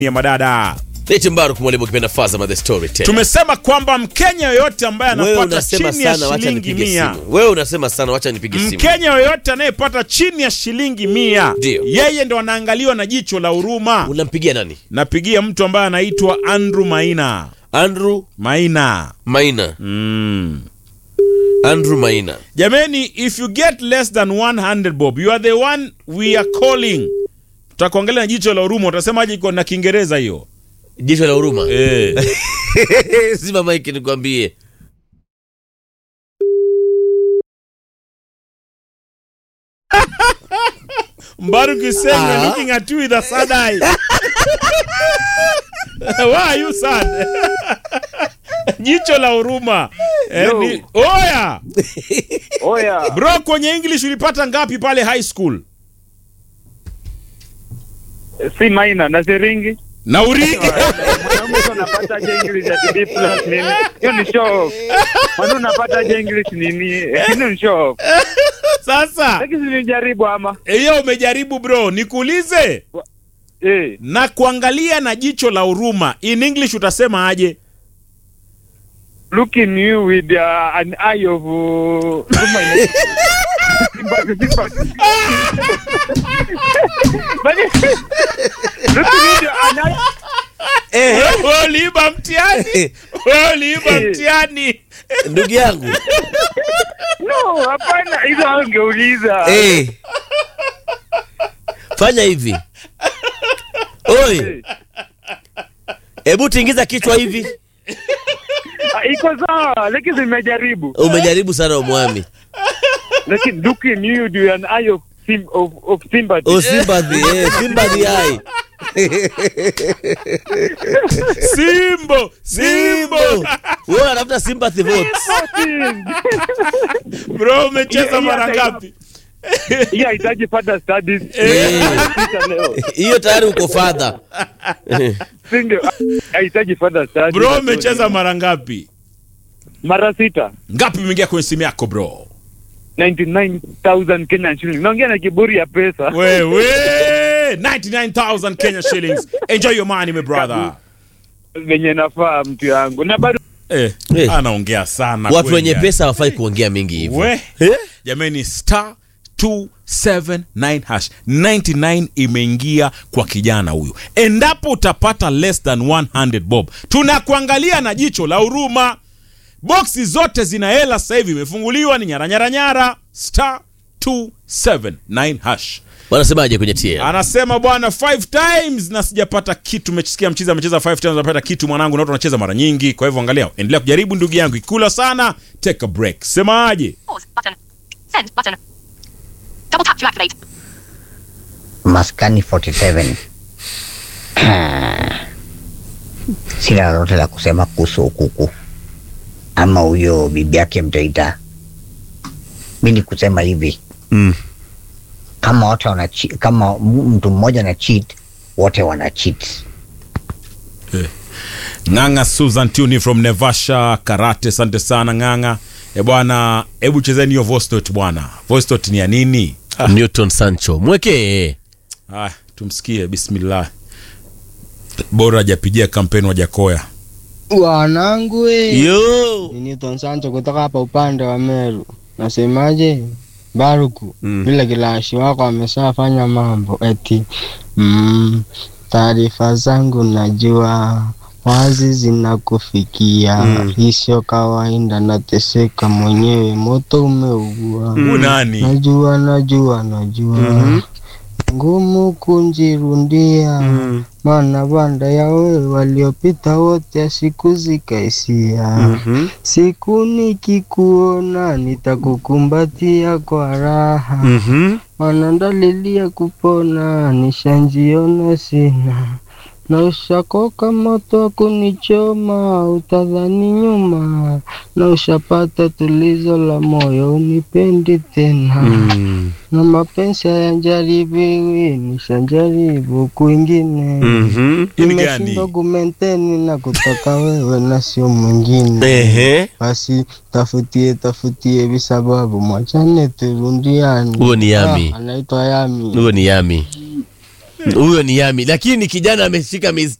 ya madada Leti Mbaruk mwalimu kipenda Fazama the Storyteller. tumesema kwamba mkenya yoyote ambaye Wewe anapata unasema chini ya sana, wacha shilingi nipige mia simu. Wewe unasema sana, wacha nipige simu. mkenya yoyote anayepata chini ya shilingi mia Ndio. yeye ndo anaangaliwa na jicho la huruma Unampigia nani? napigia mtu ambaye anaitwa andrew maina Andrew maina Maina. mm. Andrew Maina. jameni if you get less than 100 bob you are the one we are calling tutakuangalia na jicho la huruma utasemaje iko na kiingereza hiyo Jicho la huruma. eh. Zima maiki nikwambie. Mbaruk is saying we're Ah. looking at you with a sad eye. Why are you sad? Jicho la huruma. Eh, Yo. ni- Oya! Oya, Bro, kwenye English ulipata ngapi pale high school? si maina na siringi. Na uri Mwanaume sio unapata je English at B plus nini? Hiyo ni show off. Mwanaume unapata je English nini? Hiyo ni show off. sasa. Lakini nilijaribu ama. Hiyo umejaribu bro, nikuulize. Eh, Na kuangalia na jicho la huruma. In English utasema aje? looking you with uh, an eye of uh, Simba- Simba- But- looking you with an eye Wewe uliiba mtihani. Wewe uliiba mtihani. Ndugu yangu. No, hapana, hizo angeuliza. Eh. Fanya hivi. Oi, hebu tingiza kichwa hivi. Ah, Iko sawa, lakini zimejaribu. Umejaribu sana umwami. Lakini looking you with an eye of sim, of, of sympathy. Oh, sympathy, eh, sympathy hai. Simbo, Simbo. Simbo. Wewe unatafuta sympathy votes. Bro, umecheza Hiyo- mara hiyo hata ngapi? Hii haitaji further studies. Eh. Sita leo. Hiyo tayari uko father. Si ndio? Haitaji further studies. Bro, umecheza mara ngapi? mara sita. Ngapi umeingia kwenye simu yako bro? 99,000 Kenyan shillings. Naongea na kiburi ya pesa. Wewe 99,000 Kenya shillings. Enjoy your money my brother. Venye nafaa mtu yangu. Na bado Eh, Eh. anaongea sana Watu kweli wenye yani. pesa hawafai kuongea mingi hivyo. We, Eh? jameni star 279 hash 99 imeingia kwa kijana huyu. Endapo utapata less than 100 bob, tunakuangalia na jicho la huruma. Boksi zote zina hela sasa hivi, imefunguliwa ni nyara nyara nyara. Star 279 hash. Wanasemaje kwenye TM? Anasema bwana five times na sijapata kitu. Umesikia mcheza amecheza five times unapata kitu mwanangu, na watu wanacheza mara nyingi. Kwa hivyo angalia, endelea kujaribu ndugu yangu, ikula sana, take a break. Semaje? Pause button. Send button. Double tap to activate. Maskani 47. Sina lolote la kusema kuhusu ukuku ama huyo bibi yake mtaita. Mi ni kusema hivi Mm. kama wote wana cheat- kama m- mtu mmoja na cheat, wote wana cheat. Ng'ang'a Susan Tuni from Nevasha Karate, asante sana Ng'ang'a. E bwana, hebu chezeni hiyo voice note bwana. Voice note ni ya nini? Ah, Newton Sancho. Mwekee. ah, tumsikie bismillah. Bora hajapigia kampeni wa Jakoya. Wanangu we. Yo. Ni Newton Sancho kutoka hapa upande wa Meru. Nasemaje? Baruku, Mm. vile kilashi wako ameshafanya mambo eti mm, taarifa zangu najua wazi zinakufikia Mm. hii sio kawaida, nateseka mwenyewe, moto umeugua Huyu nani? najua najua najua Mhm. ngumu kunjirundia Mm. maana banda ya wewe waliopita wote siku zikaisia Mhm. siku nikikuona nitakukumbatia kwa raha Mhm. maana ndalilia kupona nishanjiona sina na ushakoka moto wa kunichoma utadhani nyuma na ushapata tulizo la moyo unipendi tena Mm. na mapenzi hayanjaribiwi nishanjaribu kwingine Mhm. Hii ni nimeshindwa gani? kumenteni na kutaka wewe na sio mwingine Ehe. basi tafutie tafutie visababu mwachane turundiani Huo ni Yami. Ah, anaitwa Yami Huo ni Yami. huyo ni yami lakini kijana ameshika miezi